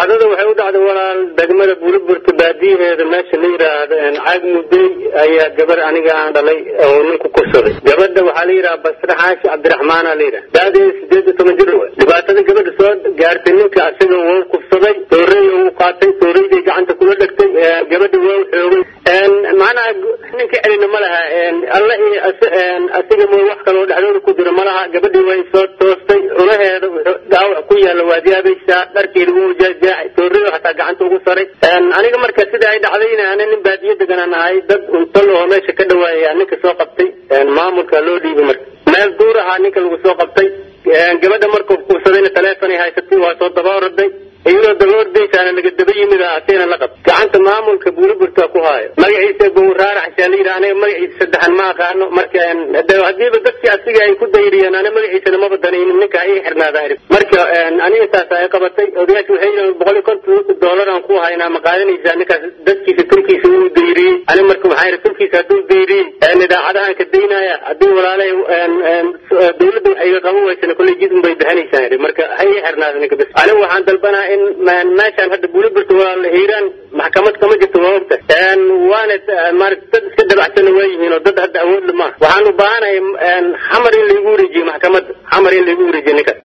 dhacdada waxay u dhacday walaal degmada buliburta baadiyaheeda meesha la yidhaahdo caag mudey ayaa gabar aniga aan dhalay oo nin ku kursaday gabadha waxaa la yidhaha basre xaashi cabdiraxmaana la yidhaha daadeeda sideed iyo toban jir wey dhibaatada gabadha soo gaartay ninka asaga wuu kufsaday toorey uu qaatay tooreyday gacanta kula dhegtay gabadha waa xoogay macnaha ninka celina ma laha alla iyo asiga mo wax kaloo dhexdooda ku jiro ma laha gabadhii way soo toostay culaheeda dhaawac ku yaalla waad yaabaysaa dharkeeda wuu jaajaaxay toorada hataa gacanta ugu saray aniga marka sida ay dhacdayna ana nin baadiyo deganaan ahay dad untalo oo meesha ka dhawaaya ninka soo qabtay maamulka loo dhiibay marka meel duur ahaa ninka lagu soo qabtay gabadha markuu kufsadayna taleefonay haysatay waa soo daba oraday iyadoo dabaordaysaana laga daba yimid ateena la qab gacanta maamulka buuliburta ku haayo magaciisa bowraaraxsaa la yidhi aniga magaciisa saddexan ma aqaano marka hadiiba dadkii asiga ay ku dayriyeen ana magaciisana maba danaynin ninka ii xirnaada arib marka aniga taas ay qabatay odayaasha waxay yidhahan boqol iyo konton doolar aan ku haynaa ma qaadanaysaa ninkaas dadkiisa turkiisa uu dayriyey ani marka waxaa yidhi turkiisa hadduu dayriyey idaacadahan ka daynaya haddii walaalahay dawladda wax iga qaban waysana kolley jid un bay bixinaysaan yidhi marka ha ii xirnaada ninka bas aniga waxaan dalbanaa in meeshaan hadda buuliburta waa hiiraan maxkamad kama jirto waa ogta waana maarata dad iska dabacsana waa yihiin oo dad hadda awoodla maaha waxaan u baahanahay xamar in laigu wareejiyo maxkamadda xamar in laigu wareejiyo ninkaas